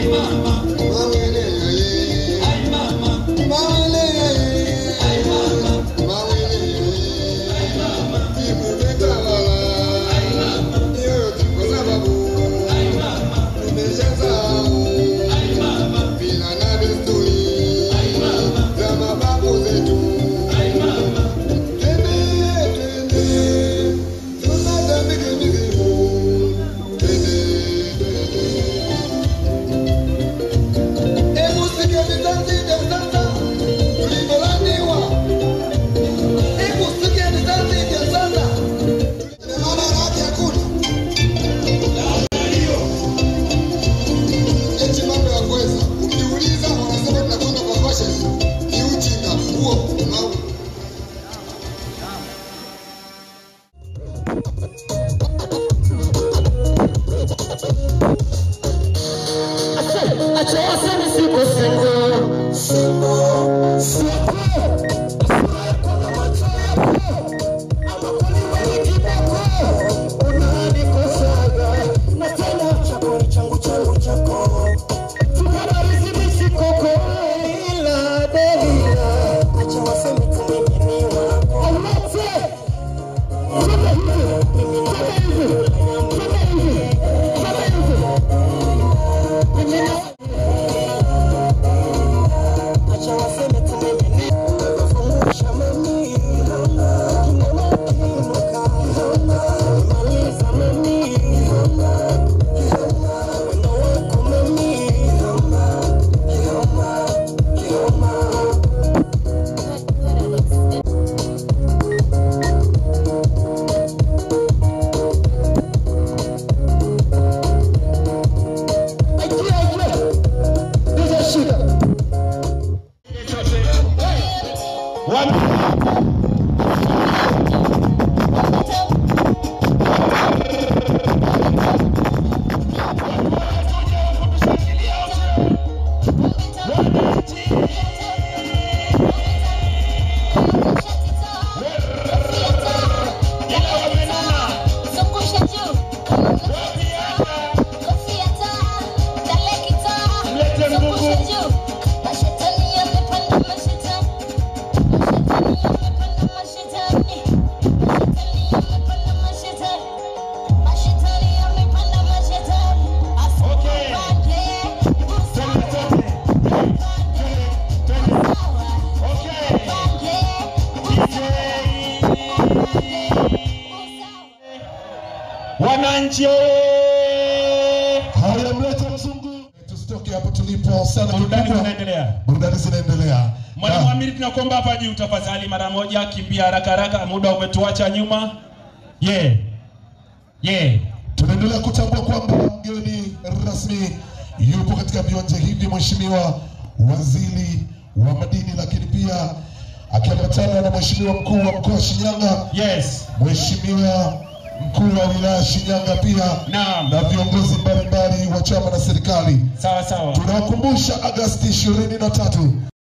Wananchi Haya, mlete mzungu, tusitoke hapo tulipo sana. burudani kikubwa. zinaendelea. Burudani zinaendelea. Mwalimu Na- Amiri, tunakuomba hapa juu tafadhali, mara moja, kimbia haraka haraka, muda umetuacha nyuma. Yeah. Yeah. Tunaendelea kutambua kwamba mgeni rasmi yupo katika viwanja hivi, Mheshimiwa Waziri wa Madini, lakini pia akiambatana na Mheshimiwa Mkuu wa Mkoa wa Shinyanga, Yes. Mheshimiwa Mkuu wa Wilaya Shinyanga pia Naam. na viongozi mbalimbali wa chama na serikali. Sawa sawa. Tunawakumbusha Agasti ishirini na tatu